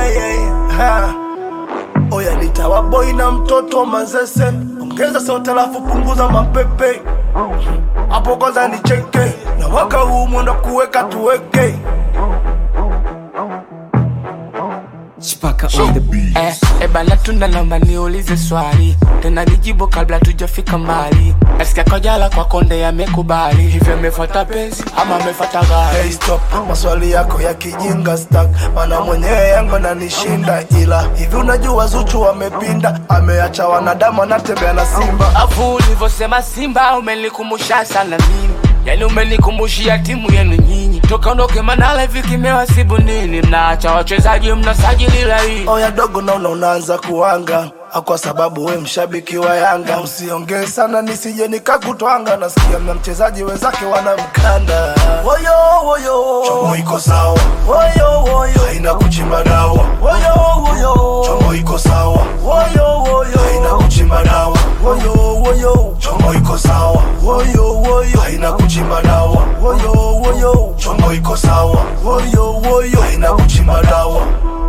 yeah, yeah. Ha. Oya nitawa boy na mtoto mazese, ongeza sauti alafu punguza mapepe hapo kwanza nicheke, na mwaka huu mwendo kuweka tuweke Chipaka on the beat. Eh, eh bana tunda naomba niulize swali tena nijibu kabla tujafika mbali nasikia kojala kwa konde yamekubali hivyo amefuata penzi ama amefuata gari Hey stop, maswali yako ya kijinga stack, mana mwenyewe yangu nanishinda, ila hivi unajua Zuchu amepinda, ameacha wanadamu anatembea na simba. afu ulivyosema simba umenikumbusha sana mimi yani umenikumbushia timu yenu nyinyi toka ondoke manala hivi kimewasibu nini mnaacha wachezaji mnasajili laini Oya dogo, naona unaanza kuanga Ah, kwa sababu we mshabiki wa Yanga, usiongee sana nisije nikakutwanga. Nasikia na mchezaji wenzake wanamkanda. Woyo woyo, chomo iko sawa. Woyo woyo, haina kuchimba dawa. Woyo woyo, chomo iko sawa. Woyo woyo, haina kuchimba dawa. Woyo woyo, chomo iko sawa. Woyo woyo, haina kuchimba dawa. Woyo woyo, chomo iko sawa. Woyo woyo, haina kuchimba dawa.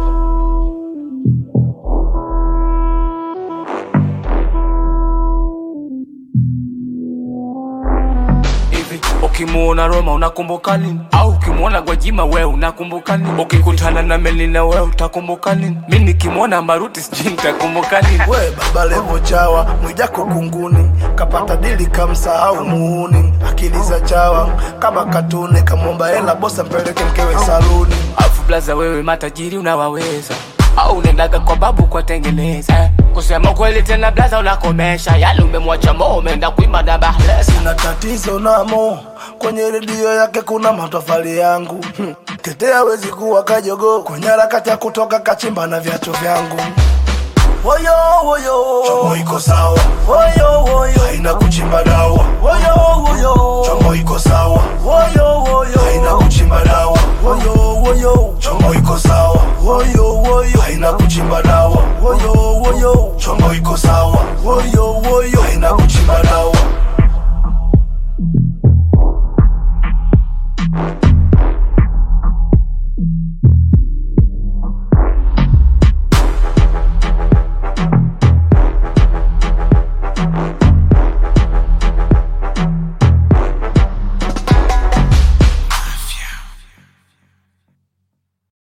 hivi ukimuona Roma unakumbuka nini? Au ukimuona Gwajima we unakumbuka nini? Ukikutana na Melina we utakumbuka nini? Mi nikimwona Maruti sijui nitakumbuka nini? we baba levo chawa mwijako kunguni kapata dili kamsahau muuni akili za chawa kama katuni kamwomba hela bosa mpeleke mkewe saluni Afu blaza wewe matajiri unawaweza au unaendaga kwa babu kwa tengeneza eh. Kusema kweli tena blaza unakomesha yali umemwacha mo umeenda kuimba na bahlesa na tatizo namo kwenye redio yake kuna matofali yangu hmm. tetea wezi kuwa kajogo kwenye harakati ya kutoka kachimba na viatu vyangu woyo woyo chomo iko sawa woyo woyo haina kuchimba dawa woyo woyo